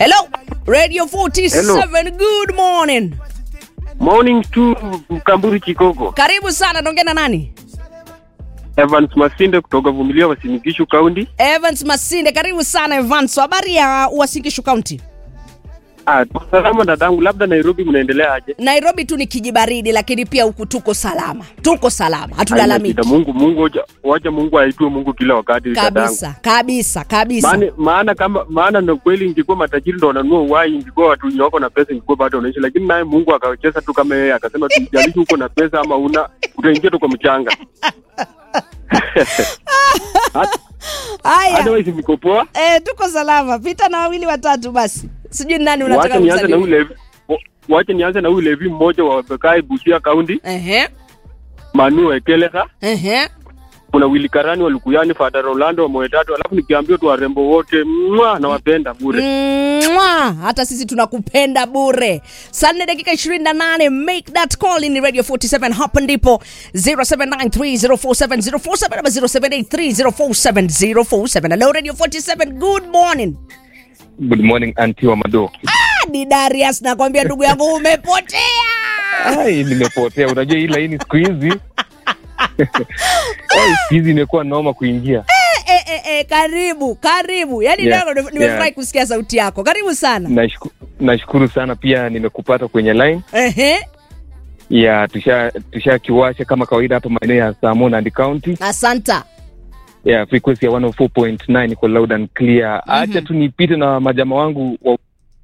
Hello, Radio 47. Good morning. Morning to Mkamburi Kikoko. Karibu sana, naongea na nani? Evans Masinde kutoka Vumilia Wasinigishu County. Evans Masinde, karibu sana Evans. Habari ya Uasin County? Ah, tuko salama dadangu, labda Nairobi mnaendelea aje? Nairobi tu ni kijibaridi, lakini pia huku tuko salama, tuko salama, Haina hatulalamiki shida. Mungu Mungu wacha, wacha Mungu aitwe Mungu kila wakati dadangu. kabisa kabisa kabisa. Maana maana kama maana ndo kweli ingekuwa matajiri ndo wananunua uhai, ingekuwa watu wenye wako na pesa ingekuwa bado wanaishi, lakini naye Mungu akacheza tu kama yeye akasema tu jalishi uko na pesa ama una utaingia tu kwa mchanga. Haya, Otherwise niko poa. eh, tuko salama. Pita na wawili watatu basi, sijui ni nani Wacha unataka nianze na kumsalimia. ule wacha nianze na ule levi mmoja wa Bekai Busia County, Ehe, Manu Ekeleka. ehe. kuna Willy Karani wa Lukuyani, Fada Rolando wa Moyo Tatu, alafu nikiambia tu warembo wote mwa nawapenda bure. Mwah! hata sisi tunakupenda bure saa nne dakika 28 make that call in radio 47 hapa ndipo 0793047047 ama 0783047047 hello radio 47 good morning Good morning anti wa Mado. ah, ni darius nakwambia ndugu yangu umepotea Ai, nimepotea. Unajua hii laini siku hizi Ai, siku hizi imekuwa noma kuingia. eh, eh, eh, karibu karibu yani Yeah, leo nimefurahi yeah. kusikia sauti yako karibu sana Nashku- Nashukuru sana pia nimekupata kwenye line Ehe, ya tusha tusha kiwasha kama kawaida hapa maeneo ya Samon and County asanta ya frequency ya 104.9 iko loud and clear. Acha tu nipite na majama wangu wa,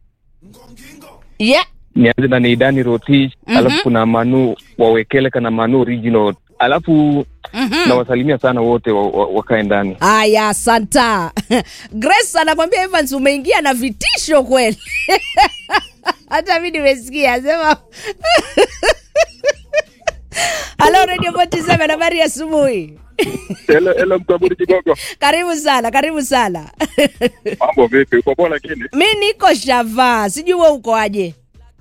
yeah. nianze na Neidani Rotich alafu kuna Manu wawekeleka na Manu original alafu nawasalimia sana wote wa, wa, wakae ndani. Aya, santa. Grace anakwambia Evans umeingia na vitisho kweli. Hata mi nimesikia sema. Halo Radio 47 habari ya asubuhi. Hello, hello Mkaburi Kigogo. Karibu sana, karibu sana. Mambo vipi? Uko poa lakini? mi niko Shava, sijui wewe uko aje?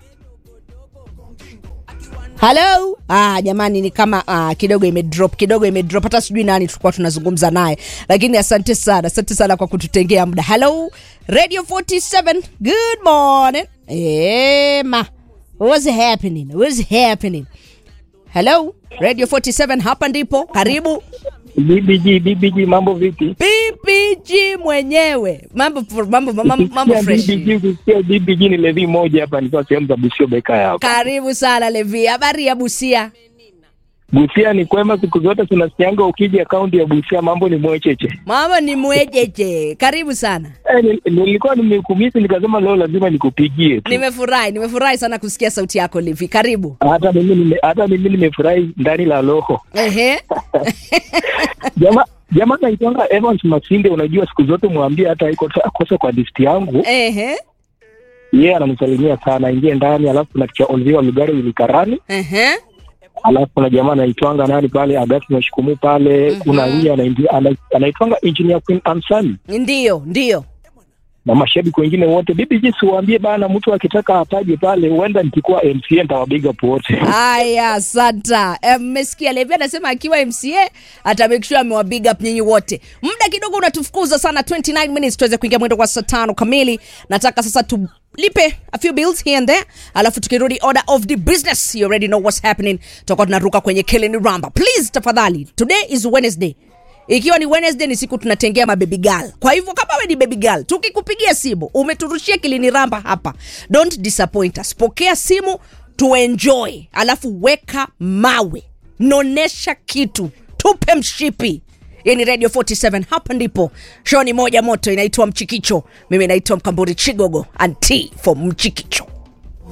Halo? Ah, jamani ni kama ah, kidogo imedrop, kidogo imedrop. Hata sijui nani tulikuwa tunazungumza naye. Lakini asante sana, asante sana kwa kututengea muda. Hello? Radio 47. Good morning. Eh, ma. What's happening? What's happening? Hello? Radio 47 hapa ndipo. Karibu. BBG, BBG, mambo vipi? PPG mwenyewe. Mambo mambo mambo, mambo Ukisikia fresh. BBG, ukisikia BBG ni levi moja hapa, nikiwa sehemu za Busio beka yako. Karibu sana Levi. Habari ya Busia? Busia ni kwema, siku zote tunasikianga ukija kaunti ya Busia mambo ni mwecheche. Mama ni mwejeje. Karibu sana. Eh, nil- nilikuwa nimekumisi nikasema leo lazima nikupigie tu. Nimefurahi, nimefurahi sana kusikia sauti yako Levi. Karibu. Hata mimi nime, hata mimi nimefurahi ndani la roho. Ehe. Jamaa jamaa naitwanga Evans Masinde, unajua siku zote mwambie hata iko kosa kwa listi yangu. Ehe. Yeye ananisalimia sana, ingie ndani, alafu kuna kicha Olivia Lugari Wilikarani Ehe. alafu kuna jamaa anaitwanga nani pale Agati Mashikumu pale Mhm. kuna hii anaingia- ana- anaitwanga engineer Queen Ansani Ndio, ndio. na mashabiki wengine wote. BBG siwaambie bana, mtu akitaka ataje pale, huenda nikikuwa MCA nitawabiga wote. Haya, santa. Eh, Mmesikia Levi anasema akiwa MCA ata make sure amewa big up nyinyi wote. Muda kidogo unatufukuza sana 29 minutes tuweze kuingia mwendo kwa saa tano kamili. Nataka sasa tulipe a few bills here and there. Alafu tukirudi order of the business. You already know what's happening. Tutakuwa tunaruka kwenye Killing Ramba. Please tafadhali. Today is Wednesday. Ikiwa ni Wednesday ni siku tunatengea mababy girl. Kwa hivyo kama wewe ni baby girl, tukikupigia simu, umeturushia kilini ramba hapa. Don't disappoint us. Pokea simu tuenjoy, alafu weka mawe, nonesha kitu, tupe mshipi. Hii ni Radio 47 hapa ndipo show ni moja moto inaitwa Mchikicho. Mimi naitwa Mkamburi Chigogo, anti for Mchikicho.